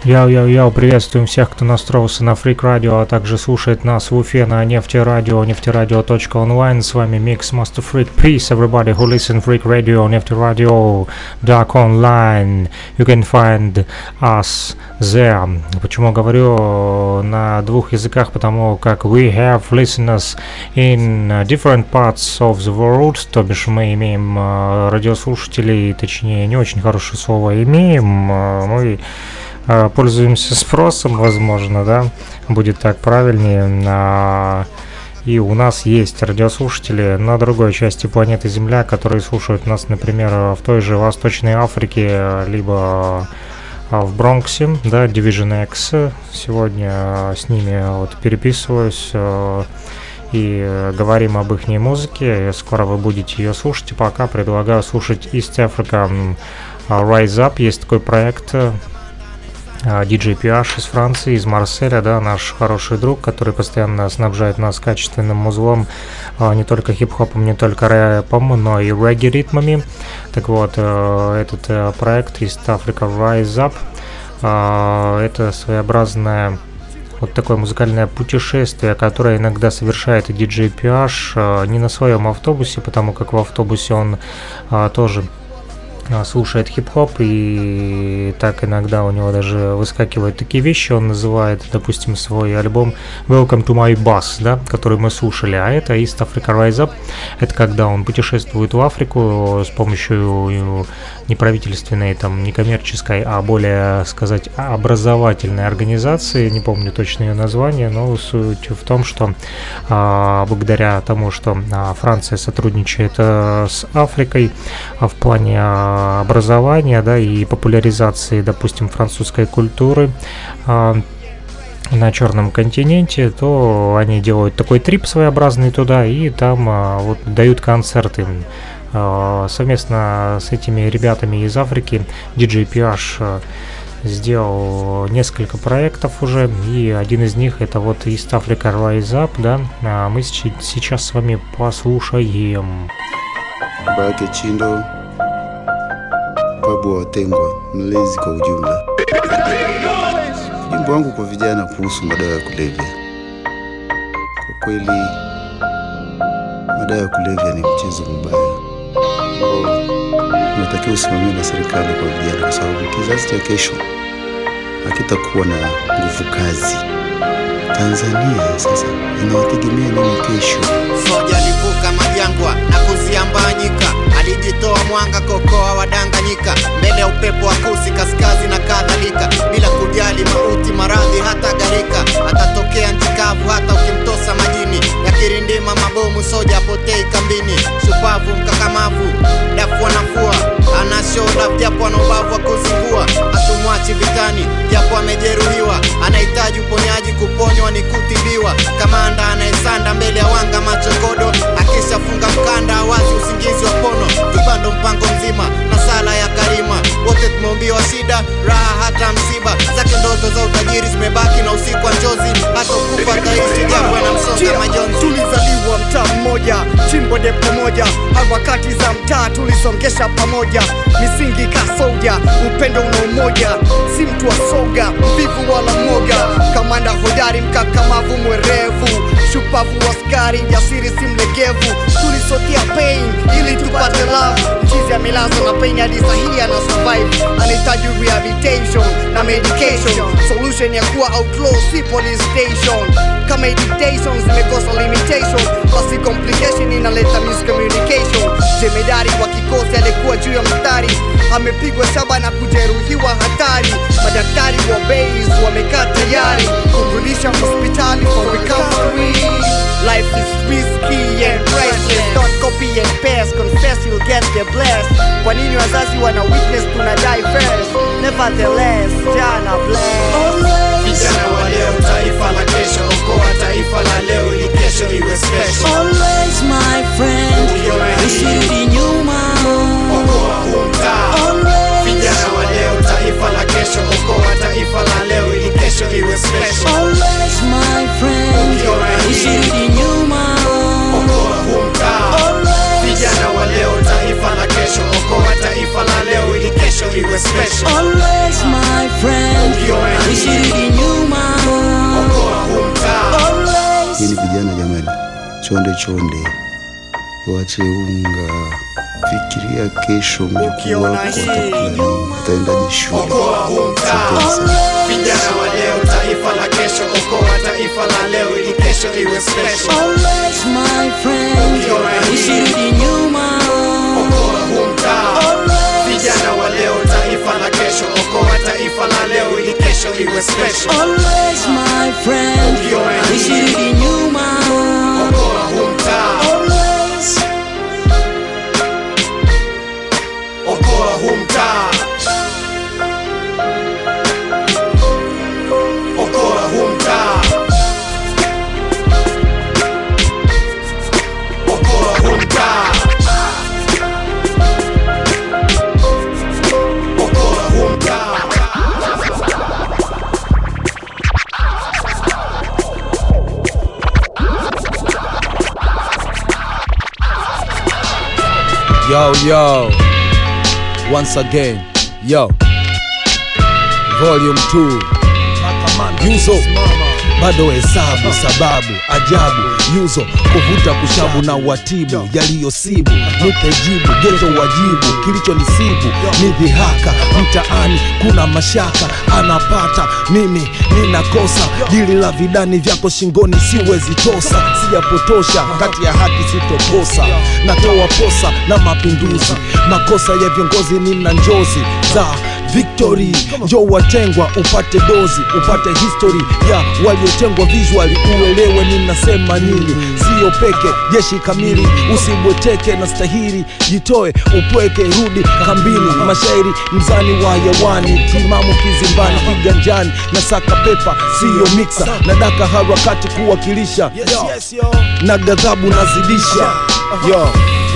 Йоу-йоу-йоу, приветствуем всех, кто настроился на Freak Radio, а также слушает нас в Уфе на нефтерадио, нефтерадио.онлайн. С вами Mix Master Freak. Peace, everybody who listen Freak Radio, нефтерадио, dark online. You can find us there. Почему говорю на двух языках? Потому как we have listeners in different parts of the world, то бишь мы имеем радиослушателей, точнее, не очень хорошее слово имеем, мы Э, пользуемся спросом, возможно, да, будет так правильнее. И у нас есть радиослушатели на другой части планеты Земля, которые слушают нас, например, в той же Восточной Африке, либо э, в Бронксе, да, Division X. Сегодня э, с ними вот переписываюсь и говорим об их музыке. Скоро вы будете ее слушать. пока предлагаю слушать East Africa Rise Up. Есть такой проект, DJ PH из Франции, из Марселя, да, наш хороший друг, который постоянно снабжает нас качественным музлом, а, не только хип-хопом, не только рэпом, но и регги-ритмами. Так вот, э, этот э, проект из Africa Rise Up, а, это своеобразное вот такое музыкальное путешествие, которое иногда совершает и DJ PH э, не на своем автобусе, потому как в автобусе он а, тоже а, слушает хип-хоп, и так иногда у него даже выскакивают такие вещи, он называет, допустим, свой альбом Welcome to my bus, да, который мы слушали, а это East Africa Rise Up, это когда он путешествует в Африку с помощью неправительственной, там, некоммерческой, а более, сказать, образовательной организации, не помню точно ее название, но суть в том, что а, благодаря тому, что а, Франция сотрудничает а, с Африкой а, в плане а, образования, да, и популяризации, допустим, французской культуры, а, на Черном континенте, то они делают такой трип своеобразный туда и там а, вот дают концерты. А, совместно с этими ребятами из Африки DJ PH а, сделал несколько проектов уже, и один из них это вот East Africa Rise Up, да, а мы сейчас с вами послушаем. Chindo, Pablo Watengwa, mlezi kwa ujumla. Wimbo wangu kwa vijana kuhusu madawa ya kulevya. Kwa kweli, madawa ya kulevya ni mchezo mbaya unatakiwa usimamiwe na serikali kwa vijana, kwa sababu kizazi cha kesho hakitakuwa na nguvu kazi. Tanzania sasa inawategemea nini kesho? Soja alivuka majangwa na kuziambanyika, alijitoa mwanga kokoa wadanganyika, mbele ya upepo wa kusi kaskazi na kadhalika, bila kujali mauti, maradhi hata gharika, atatokea nchi kavu hata ukimtosa majini, yakirindima mabomu, soja apotei kambini, shupavu mkakamavu, dafu anafua anashoda japo ana ubavu wa kuzingua, hatumwachi vitani japo amejeruhiwa, anahitaji uponyaji, kuponywa ni kutibiwa, kamanda anayesanda mbele ya wanga machokodo, akishafunga mkanda wazi usingizi wa pono, kibando mpango mzima na sala ya karima, wote tumeumbiwa shida, raha hata msiba, zake ndoto za utajiri zimebaki na usiku wa njozi, hata kufa taishi japo anamsonga majonzi. Tulizaliwa mtaa mmoja, chimbo depo moja, harakati za mtaa tulisongesha pamoja, misingi kasoja, upendo una umoja, si mtu wa soga, mvivu wala mwoga, kamanda hodari, mkakamavu, mwerevu, shupavu, askari, jasiri, si mlegevu, tulisotia pain ili tupate love, mchizi amelazwa na pain hadi sahihi ana survive, anahitaji rehabilitation na medication, solution ya kuwa outlaw, si police station, kama dictation zimekosa limitation, basi complication inaleta miscommunication. Jemedari wa kikosi alikuwa juu ya mstari, amepigwa shaba na kujeruhiwa hatari. Madaktari wa base wamekaa tayari kumrudisha hospitali for recovery. Life is risky and priceless, don't copy and paste, confess you'll get the blessed. Kwa nini wazazi wana witness tuna die first? Nevertheless, jana bless. Vijana wa leo, taifa la kesho, okoa taifa la leo ili kesho iwe special. Always my friend, usirudi nyuma. Okoa huu mtaa. Always, Vijana wa leo, taifa la kesho, okoa taifa la leo ili kesho iwe special. always my friend, usirudi nyuma. Okoa huu mtaa. Always, Vijana wa leo, taifa la kesho, okoa taifa la leo ili kesho iwe special. always my friend, chonde chonde, wache unga, fikiria kesho, mjukuu Ukiona wako hii atakula nini, utaendaje shule? Okoa huu mtaa. Asante sana. Vijana wa leo, taifa la kesho. Okoa taifa la leo ili kesho iwe special. Always my friend, usirudi nyuma. Okoa huu mtaa. Always, Vijana wa leo, taifa la kesho. Okoa taifa la leo ili kesho iwe special. always my friend, usirudi nyuma. Okoa huu mtaa. Always, Okoa huu mtaa. Okoa huu mtaa. Okoa huu mtaa. Okoa huu mtaa. Yo, yo, once again, yo, volume 2 Yuzo bado hesabu sababu ajabu yuzo kuvuta kushabu na watibu yaliyosibu nipe jibu geto wajibu kilichonisibu ni dhihaka mtaani kuna mashaka anapata mimi ninakosa dili la vidani vyako shingoni siwezi tosa sijapotosha kati ya haki sitokosa natoa posa na mapinduzi makosa ya viongozi nina njozi za victory njo watengwa upate dozi upate history ya waliotengwa visually uelewe ninasema nini siyo peke jeshi kamili usibweteke na stahili jitoe upweke rudi kambini mashairi mzani wa yawani timamu kizimbani kiganjani na saka pepa siyo miksa na daka harakati kuwakilisha na ghadhabu nazidisha yo.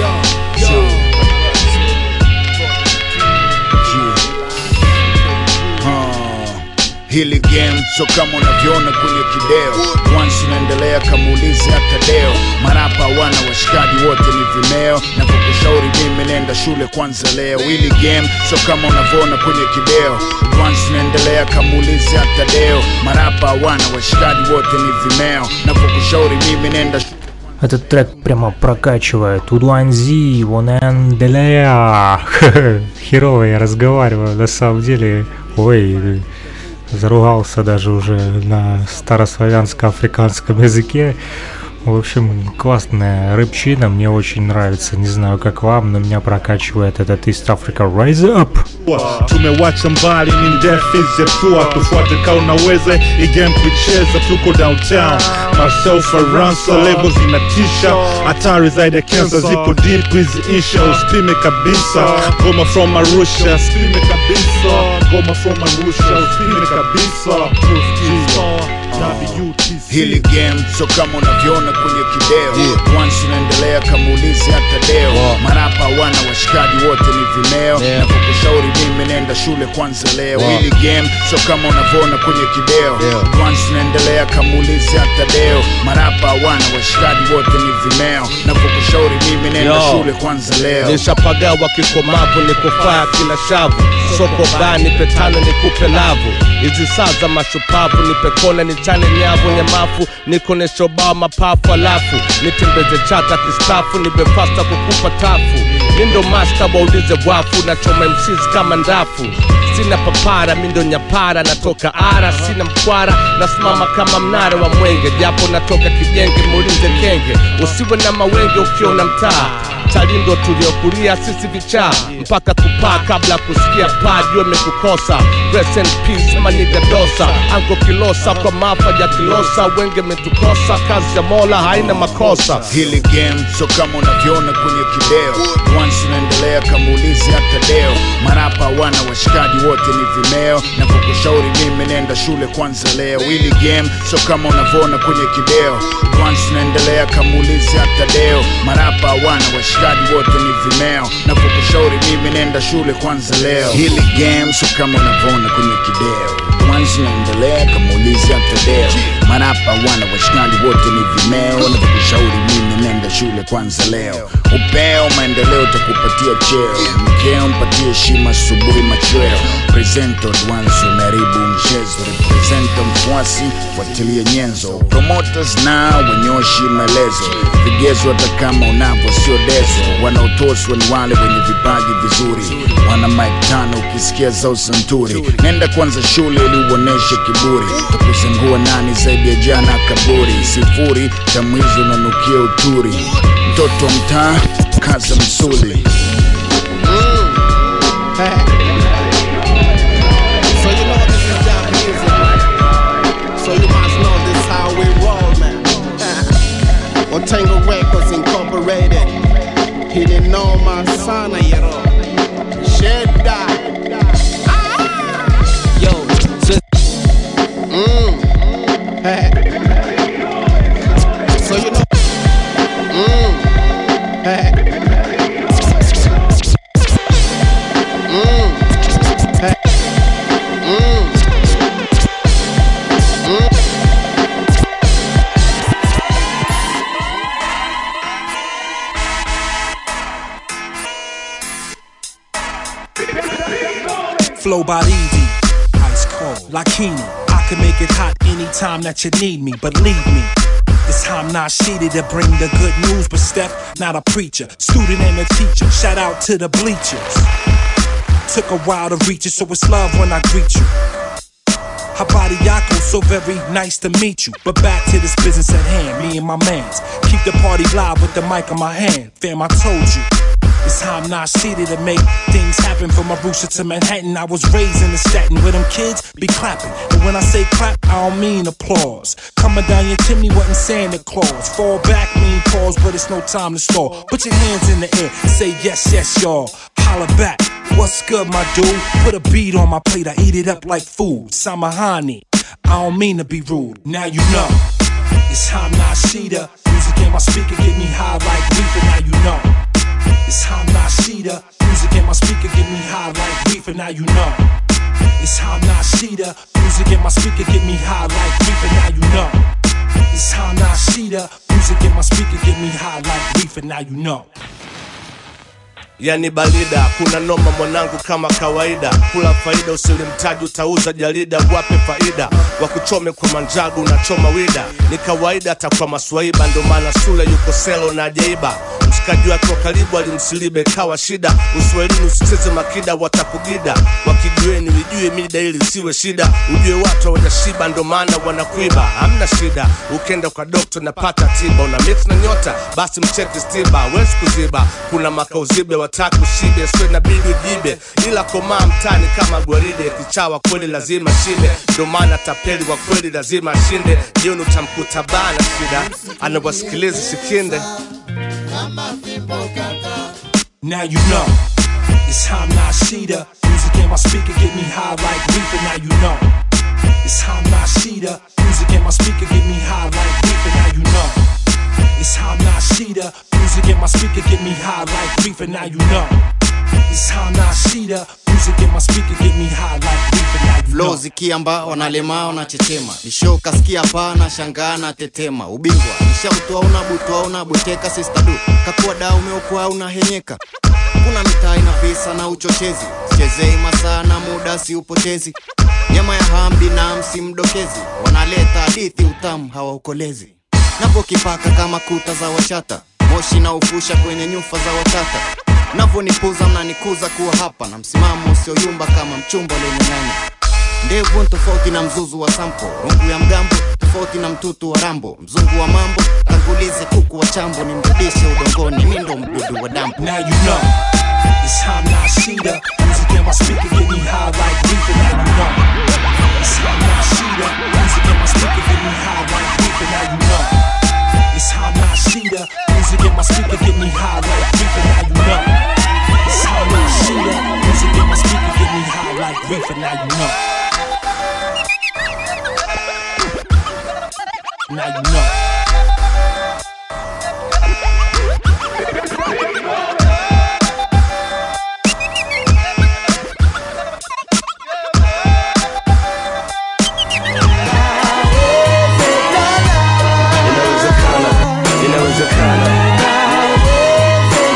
hili game so kama unavyoona kwenye kideo once inaendelea kamuulizi hata deo marapa wana washikaji wote ni vimeo navyokushauri mimi nenda shule kwanza leo hili game so kama unavyoona kwenye kideo once inaendelea kamuulizi hata deo marapa wana washikaji wote ni vimeo navyokushauri mimi nenda shule Этот трек прямо прокачивает. Удуанзи, Воненделея. Херово я разговариваю, на самом деле. Ой, заругался даже уже на старославянско-африканском языке. В общем, классная рыбчина, мне очень нравится. Не знаю, как вам, но меня прокачивает этот East Africa Rise Up. tumewacha mbali ni ndefu zetua tufuate ka unaweza igame kuicheza tuko downtown myself aransa level zinatisha hatari zaidi ya kensa ziko deep hizi insha usipime kabisa goma from arusha usipime kabisa goma from arusha usipime kabisa WTC. hili game so kama unavyoona kwenye kideo yeah. once inaendelea kamuulizi hata deo Wow. marapa wana washikaji wote ni vimeo Yeah. navyokushauri mimi nenda shule kwanza leo Wow. hili game so kama unavyoona kwenye kideo Yeah. once inaendelea kamuulizi hata deo marapa wana washikaji wote ni vimeo navyokushauri mimi nenda Yo. shule kwanza leo nishapagawa kikomavu nikufaa kila shavu soko baa nipe tano nikupe lavu hizi saa za mashupavu nipe kona nichane nyavu nyamafu nikoneshobao mapafu alafu nitembeze chata kistafu nipe fasta kukupa tafu mindo masta waulize wafu nachoma msizi kama ndafu sina papara mindo nyapara natoka ara sina mkwara nasimama kama mnara wa mwenge japo natoka kijenge muulize kenge usiwe na mawenge ukiona mtaa talindo tuliokulia sisi vichaa mpaka kupaa kabla kusikia paa jua imekukosa Rest in peace maniga dosa anko kilosa kwa mafa ya kilosa wenge metukosa kazi ya mola haina makosa hili game so kama unavyoona kwenye kideo once inaendelea kamuulizi hata deo marapa wana washikaji wote ni vimeo navyokushauri mimi nenda shule kwanza leo hili game so kama unavyoona kwenye kideo once inaendelea kamuulizi hata deo marapa wana washikaji wote ni vimeo navyokushauri mimi nenda shule kwanza leo hili game so kama unavyoona kwenye kideo once inaendelea kamuulizi hata deo marapa wana washikaji wote ni vimeo navyokushauri mimi nenda shule kwanza leo upeo maendeleo utakupatia cheo mkeo mpatie heshima asubuhi machweo presento advance umeharibu mchezo representa mfuasi fuatilia nyenzo promoters na wenyoshi maelezo vigezo hata kama unavyo sio dezo wanaotoswa ni wale wenye vipaji vizuri wana mike tano ukisikia zao santuri nenda kwanza shule ili uoneshe kiburi takuzengua nani zaidi ya jana kaburi sifuri tamwizi unanukia uturi mtoto wa mtaa kaza msuli So you know this is jam music, man. So you must know this how we roll, man. Otango Records Incorporated. Hili noma sana yero. Sheda. Yo, so So you know. Mm. Flow by easy, ice cold, Lakini. I can make it hot anytime that you need me, believe me. This time not sheeted to bring the good news, but Steph, not a preacher, student and a teacher. Shout out to the bleachers. Took a while to reach it, so it's love when I greet you. Habari Yako, so very nice to meet you. But back to this business at hand, me and my mans. Keep the party live with the mic in my hand. Fam, I told you. This time not seated to make things happen from Arusha to Manhattan. I was raised in the statin where them kids be clapping. And when I say clap, I don't mean applause. Coming down your chimney wasn't Santa Claus. Fall back mean pause, but it's no time to stall. Put your hands in the air, say yes, yes, y'all. Holla back. What's good, my dude? Put a beat on my plate, I eat it up like food. Samahani. I don't mean to be rude. Now you know. It's Ham Nashida. Music in my speaker get me high like reefer. Now you know. It's Ham Nashida. Music in my speaker get me high like reefer. Now you know. It's Ham Nashida. Music in my speaker get me high like reefer. Now you know. It's Ham Nashida. Music in my speaker get me high like reefer. Now you know. yani balida kuna noma mwanangu kama kawaida kula faida usilimtaji utauza jarida wape faida wakuchome kwa manjagu unachoma wida ni kawaida hata kwa maswaiba ndo maana shule yuko selo na jaiba mshikaji wake wa karibu alimsilibe kawa shida uswahilini usicheze makida watakugida wakijueni wijue mida ili siwe shida ujue watu hawajashiba ndo maana wanakuiba hamna shida ukenda kwa dokta napata tiba una mix na nyota basi mcheki stiba wezi kuziba kuna makauzibe wataki ushibe swe nabidi ujibe ila komaa mtani kama gwaride kichawa kweli lazima shibe ndo maana tapeli wa kweli lazima ashinde jioni utamkuta bana shida anawasikiliza sikinde Now you know. It's Ham Nashida. Music in my speaker get me high like reefer. Now you know. It's Ham Nashida. Music in my speaker get me high like reefer. Now you know. It's Ham Nashida. Music in my speaker get me high like reefer. Now you know. It's Ham Nashida. Music in my speaker get me high like reefer. Now you flow know. zikiamba wanalemaa wanachechema isho kasikia pana shangaa na tetema ubingwa nishautoa una butwa una buteka sistadu kakuwa da umeokoa unahenyeka kuna mitaa ina visa na uchochezi chezei masaa na muda siupotezi nyama ya hambi na msimdokezi wanaleta hadithi utamu hawaukolezi napokipaka kama kuta za wachata moshi na ufusha kwenye nyufa za watata navyonipuza mnanikuza kuwa hapa na msimamo usioyumba kama mchumba lenye nyanya ndevu ni tofauti na mzuzu wa sampo rungu ya mgambo tofauti na mtutu wa rambo mzungu wa mambo tangulize kuku wa chambo ni mrudishe udongoni mi ndo mdudu wa dampo Now you know. It's Ham Nashida. Music in my speaker get me high like reefer. Now you know. It's Ham Nashida. Music in my speaker get me high like reefer. Now you know. It's Ham Nashida. Music in my speaker get me high like reefer. Now you know. It's Ham Nashida. Music in my speaker get me high like reefer. Now you know. Now you know. inawezekana inawezekana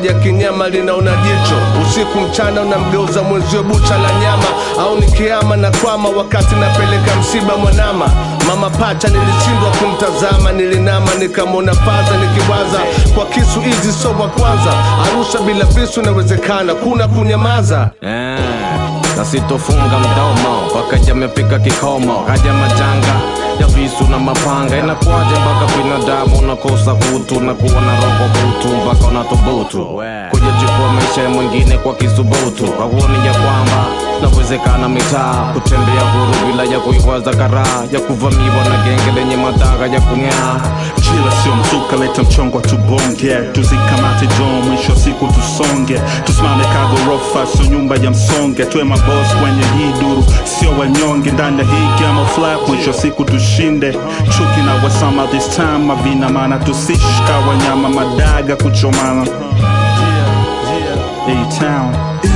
moja kinyama linaona jicho usiku mchana unamgeuza mwenzio bucha la nyama au ni kiama na kwama wakati napeleka msiba mwanama mama pacha nilishindwa kumtazama nilinama nikamwona faza nikiwaza kwa kisu hizi so wa kwanza arusha bila visu inawezekana kuna kunyamaza Eh, na sitofunga mdomo mpaka jamepika kikomo haja majanga ya visu na mapanga inakuwaje mpaka binadamu unakosa utu na kuwa na roho butu mpaka unathubutu kujachukua maisha ya mwingine kwa kisubutu hauoni ya kwamba nawezekana mitaa kutembea huru bila ya kuiwaza karaa ya kuvamiwa na genge lenye madhara ya kung'aa Chila sio mzuka, leta mchongo tubonge, tuzikamate dom, mwisho wa siku tusonge, tusimame kagorofa, sio nyumba ya msonge, tuwe mabos kwenye hii duru, sio wanyonge ndani ya hii game of life, mwisho wa siku tushinde. Chuki na wasama this time, mavina maana tusishika wanyama madaga kuchomana. A-Town.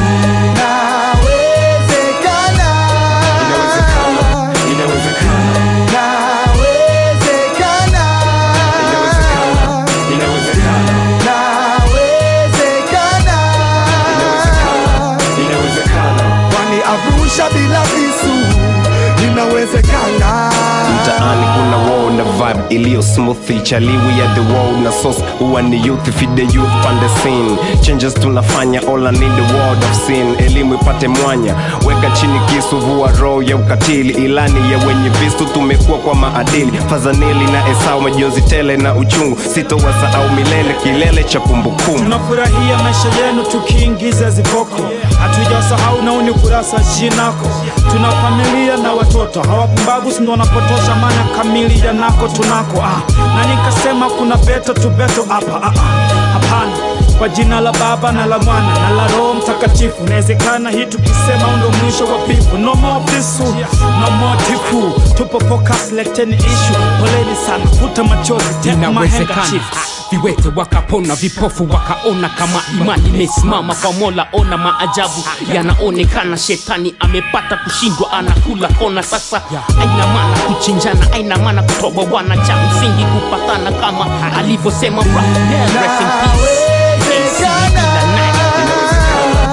kwani Arusha bila visu inawezekana. mtaani kuna wow na vibe iliyo smooth chaliwi ya the wow na sauce huwa ni youth feed the youth pande scene changes tunafanya all I need the word of sin elimu ipate mwanya weka chini kisu vua roho ya ukatili ilani ya wenye visu tumekuwa kwa maadili fazanili na esau majonzi tele na uchungu sitowasahau milele kilele cha kumbukumbu tunafurahia maisha yenu tukiingiza ziboko hatujasahau na uni kurasa jinako tuna familia na watoto hawapumbavu sindo wanapotosha maana kamili ya nako tunako ah. na nikasema kuna beto tu beto hapa ah, ah. hapana kwa jina la baba na la mwana na la roho mtakatifu inawezekana hii tukisema undo mwisho wa pifu no more visu no more tifu tupo focus leteni issue poleni sana futa machozi take my inawezekana handkerchief viwete wakapona vipofu wakaona kama imani imesimama kwa mola ona maajabu yanaonekana shetani amepata kushindwa anakula kona sasa aina maana kuchinjana aina maana kutoa wana cha msingi kupatana kama alivyosema Rahel, rest in peace. AC bila night.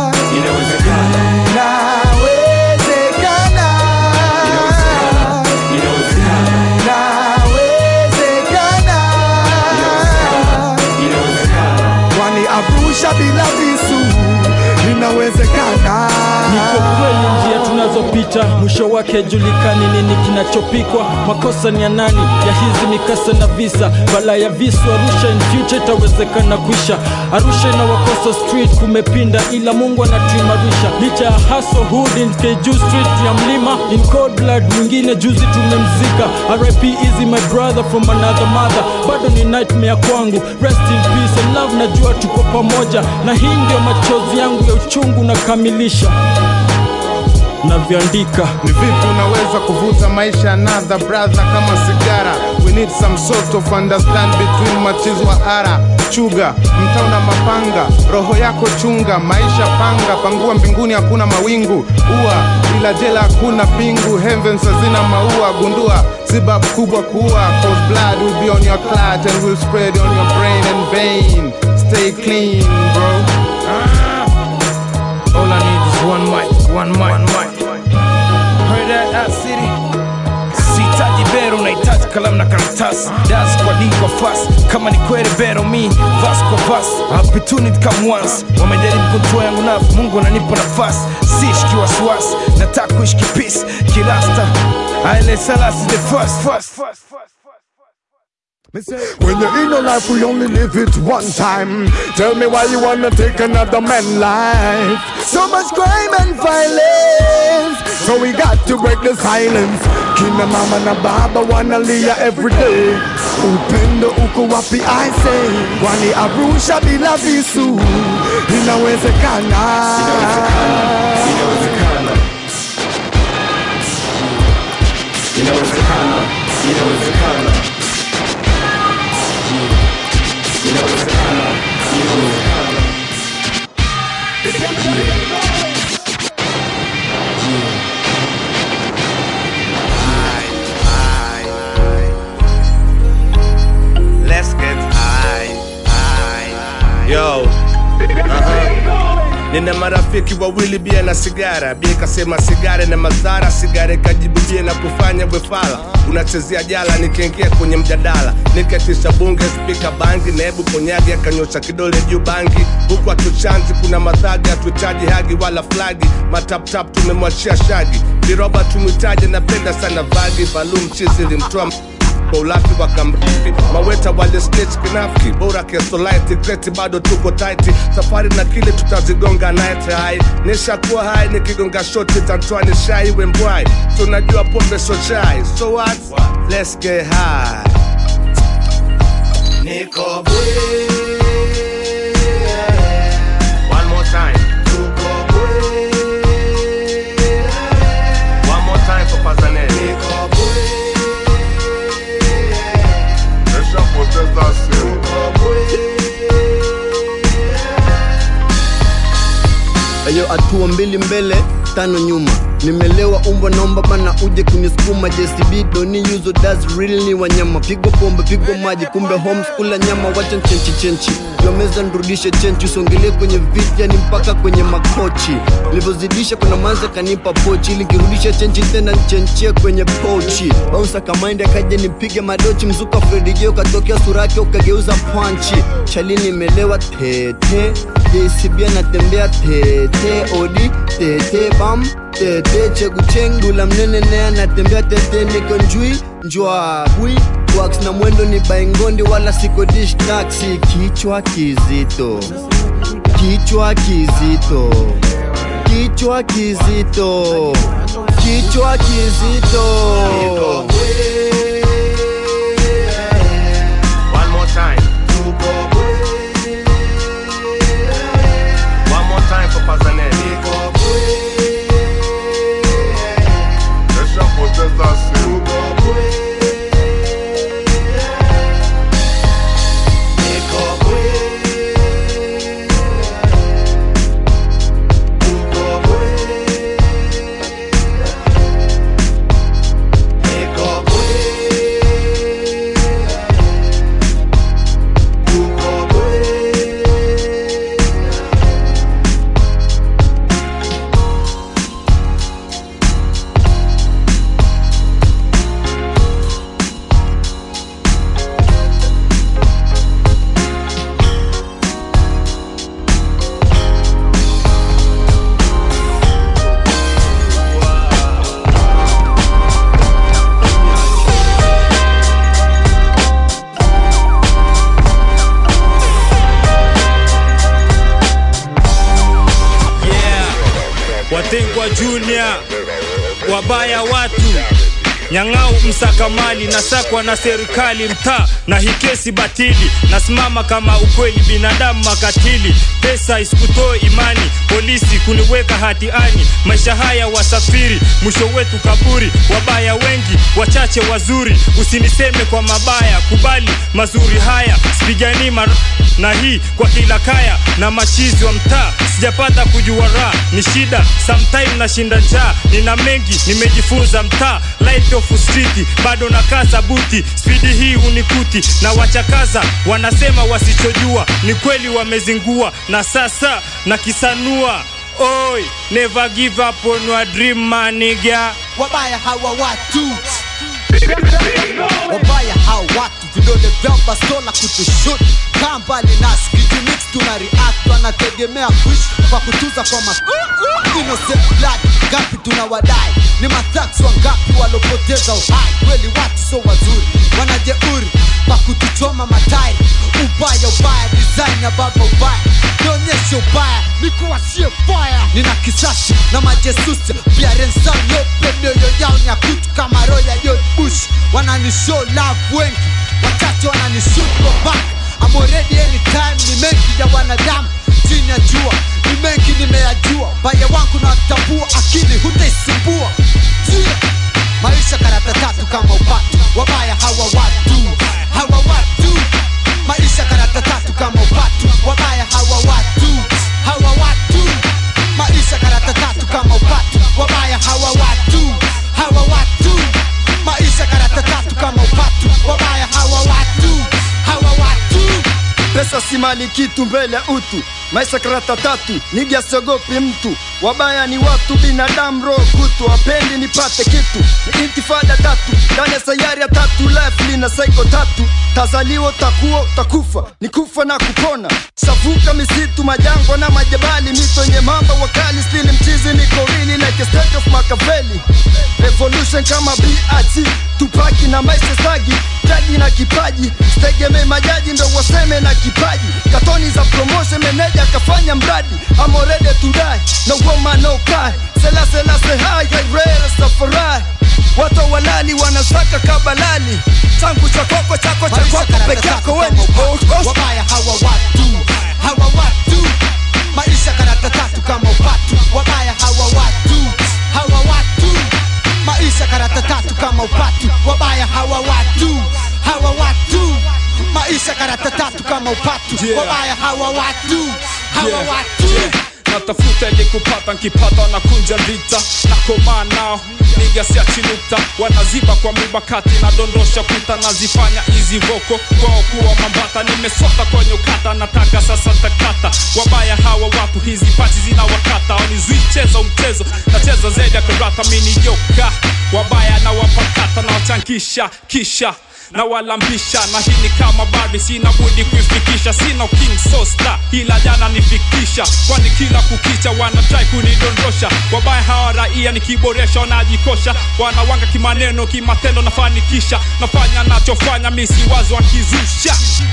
kwani Arusha bila visu inawezekana. Niko kweli njia tunazopita mwisho wake julikani nini kinachopikwa makosa ni ya nani ya hizi mikasa na visa bala ya visu arusha in future itawezekana kuisha arusha inawakosa street kumepinda ila mungu anatuimarisha licha ya haso hood in keju street ya mlima in cold blood mwingine juzi tumemzika rip easy my brother from another mother bado ni nightmare kwangu rest in peace and love najua tuko pamoja na hii ndio machozi yangu ya uchungu nakamilisha navyoandika ni vipi unaweza kuvuta maisha another brother kama sigara we need some sort of understand between machizi wa ara chuga mtauna mapanga roho yako chunga maisha panga pangua mbinguni hakuna mawingu ua ila jela hakuna pingu heavens hazina maua gundua sibab kubwa kuua cause blood will be on your clat and will spread on your brain and vein stay clean bro All I need is one mic, one mic, one mic. Heard that out city? Sihitaji bero, nahitaji kalamu na karatasi das kwa d kwa fas kama ni kweli bero mi vas kwa vas opportunity come once wamejaribu kutoa yangu nafu mungu ananipa nafasi siishiki wasiwasi nataka kuishi kipisi kirasta aile salasi the first, first, first. When you're in your life, we only live it one time. Tell me why you wanna take another man's life. So much crime and violence. So we got to break the silence. Kina mama na baba wanalia every day. Upendo uko wapi I say. Kwani Arusha bila visu inawezekana. Inawezekana, inawezekana. Inawezekana, inawezekana. Let's get high. Yo, nina marafiki wawili bia na sigara bia ikasema sigara na madhara sigara ikajibu bia na kufanya bwefala unachezea jala nikiingia kwenye mjadala niketisha bunge spika bangi nebu konyagi akanyosha kidole juu bangi huku atuchanzi kuna madhagi hatuhitaji hagi wala flagi mataptap tumemwachia shagi viroba tumhitaji napenda sana vagi valum chizi limtoa kwa ulafi wa kamrifi maweta wale stage kinafiki bora kesolaiti kreti bado tuko taiti safari na kile tutazigonga night high nishakuwa hai nikigonga shoti tantwani shai wembwai tunajua pombe so chai so what let's get high niko bwe one more time tuko bwe one more time for Pazanelli niko Nishapoteza simu. Ayo, hatua mbili mbele tano nyuma nimelewa umbwa naomba bana uje kunisukuma JCB doni yuzo does real ni wanyama pigwa pombe pigwa maji kumbe homeskula nyama wacha nchenchi chenchi yomeza nrudishe chenchi usongelee kwenye viti yani mpaka kwenye makochi nilivyozidisha kuna manza kanipa pochi ili kirudisha chenchi tena nchenchie kwenye pochi bounsa kamaindi akaja nipige madochi mzuka Fredi Joe katokea sura yake ukageuza panchi chalini imelewa tete JCB anatembea tete odi tete bam tete cheguchengula mnene naye anatembea tete niko njui njwa bwi wax na mwendo ni baingondi wala siko dish taxi kichwa kizito kichwa kizito kichwa kizito kichwa kizito One more time. One more time for Pazanelli. Nishapoteza simu. yeah. Watengwa Junior, wabaya watu Nyang'au msakamali nasakwa na serikali mtaa na hikesi batili nasimama kama ukweli binadamu makatili pesa isikutoe imani polisi kuniweka hatiani maisha haya wasafiri mwisho wetu kaburi wabaya wengi wachache wazuri usiniseme kwa mabaya kubali mazuri haya sipiganii mar na hii kwa kila kaya na machizi wa mtaa sijapata kujua raha ni shida sometime nashinda njaa nina mengi nimejifunza mtaa light of street bado nakaza buti spidi hii unikuti na wachakaza wanasema wasichojua ni kweli wamezingua na sasa na kisanua oi never give up on your dream maniga wabaya hawa watu wabaya hawa watu vidole vyao bastola kutushut kaa mbali nasi kijimix tuna react wanategemea kuishi kwa kutuza kwa ma innocent blood ngapi tunawadai ni mathax wangapi walopoteza uhai kweli watu so wazuri wanajeuri kwa kutuchoma matairi ubaya ubaya design ya baba ubaya nionyeshe ubaya nikuwasie fire nina kisasi na majesusi pia rensam yope mioyo yao ni ya kutu kama roya George Bush wananishow love wengi wachache wananishoot kwa back I'm already anytime ni mengi ya wanadamu chini ya jua ni mengi nimeyajua baya wangu na watambua akili hutaisumbua yeah. maisha karata tatu kama upatu wabaya hawa watu hawa watu maisha karata tatu kama upatu wabaya hawa watu hawa watu maisha karata tatu kama upatu wabaya hawa watu hawa watu maisha karata tatu kama upatu wabaya hawa watu hawa watu pesa si mali kitu mbele ya utu maisha karata tatu niga siogopi mtu wabaya ni watu binadamu roho kutu wapendi nipate kitu ni intifada tatu ndani ya sayari ya tatu life lina saiko tatu tazaliwa utakuwa utakufa ni kufa na kupona savuka misitu majangwa na majabali mito yenye mamba wakali stili mchizi niko really like a state of Machiavelli revolution kama BAT tupaki na maisha sagi jadi na kipaji sitegemee majaji ndo waseme na kipaji katoni za promotion meneja akafanya mradi I'm already to die no woman no cry sela sela se hai hai rare safarai watu walali wanasaka kabalali changu cha kwako chako cha kwako peke yako weni wabaya hawa watu hawa watu maisha karata tatu kama upatu wabaya hawa watu hawa watu maisha karata tatu kama upatu wabaya hawa watu hawa watu maisha karata tatu kama upatu Yeah. wabaya hawa watu hawa Yeah, watu yeah. natafuta ili kupata nkipata na kunja vita nakomaa nao niga siachi nukta wanaziba kwa mibakati nadondosha kuta nazifanya hizi voko kwao kuwa mambata nimesota kwenye ukata nataka sasa takata wabaya hawa watu hizi pati zina wakata wanizui cheza mchezo nacheza zaidi ya karata mini joka wabaya na wapakata na wachankisha kisha na walambisha na hii ni kama badi sina budi kuifikisha sina king sosta ila jana nifikisha kwani kila kukicha wanatrai kunidondosha wabaya hawa raia nikiboresha wanajikosha wanawanga kimaneno kimatendo nafanikisha nafanya nachofanya misi wazo wakizusha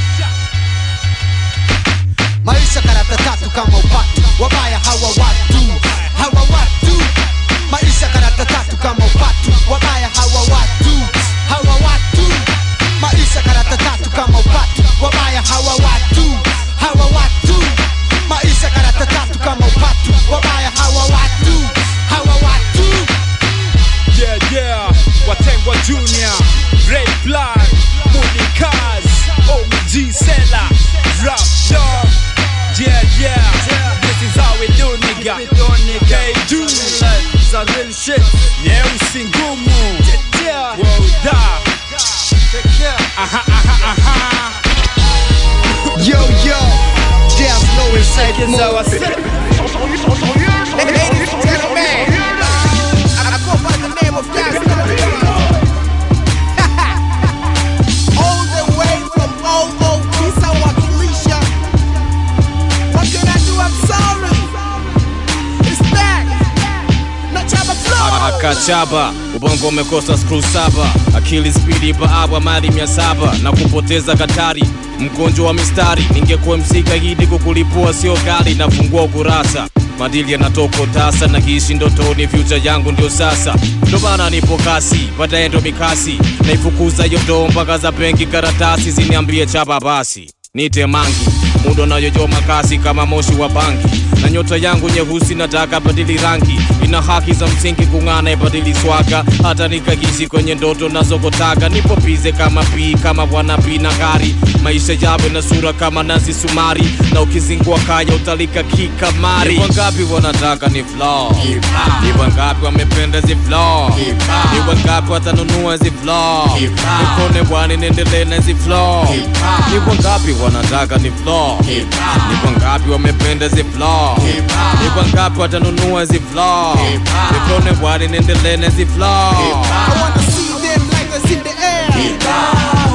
maisha karata tatu kama upatu wabaya hawa watu hawa watu maisha karata tatu kama upatu wabaya hawa watu hawa watu maisha karata tatu kama upatu wabaya hawa watu hawa watu maisha karata tatu kama upatu wabaya hawa watu hawa watu yeah yeah watengwa junior ray blood mudi kaz omg sela rap dog yeah yeah this is how we do nigga hey do za real shit nyeusi ngumu woda aha aha aha Yo, yo, Jazz Low inside Check it out, I said. Ladies and gentlemen, I go by the name of Gas All the way from OO Kisa Wakilisha. What can I do? I'm sorry. It's back. Nachaba Flow. akachaba ubongo umekosa skru saba akili spidi baabwa mali mia saba na kupoteza katari mgonjwa wa mistari ningekuwa msika hidi kukulipua sio gari nafungua ukurasa madili yanatoka utasa na kiishi ndotoni fyucha yangu ndio sasa ndo maana nipo kasi baadaye ndo mikasi naifukuza yodo mpaka za benki karatasi ziniambie chapa basi nite mangi mudo nayoyoma kasi kama moshi wa bangi na nyota yangu nyeusi nataka badili rangi ina haki za msingi kung'ana ibadili swaga hata nikagishi kwenye ndoto nazokotaka nipo bize kama pii kama bwana pii na gari maisha yawe na sura kama nazi sumari na ukizingua kaya utalika kikamari ni wangapi wanataka ni flaw ni wangapi wamependa zi flaw ni wangapi watanunua zi flaw nikone bwani niendelee na zi flaw ni wangapi wanataka ni flaw ni wangapi wamependa zi flaw ni wangapi watanunua zi flaw nikone bwani niendelee na zi flaw I wanna see them like us in the air.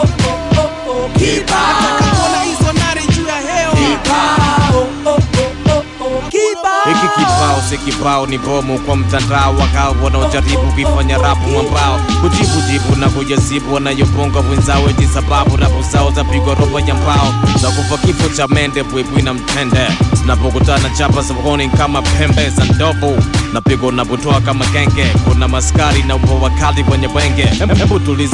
Nataka kuona hizo nari juu ya hewa. hiki kibao si kibao ni bomu kwa mtandao wakao wanaojaribu kuifanya rapu mwambao kujibu jibu na kujasibu wanayobonga wenzao eti sababu rapu zao zapigwa robo ya mbao za kufa kifo cha mende bwibwi na mtende zinapokutana chapa sokoni kama pembe za ndovu napigwa unapotoa kama genge kuna maskari na upo wakali kwenye bwenge hebu tuliza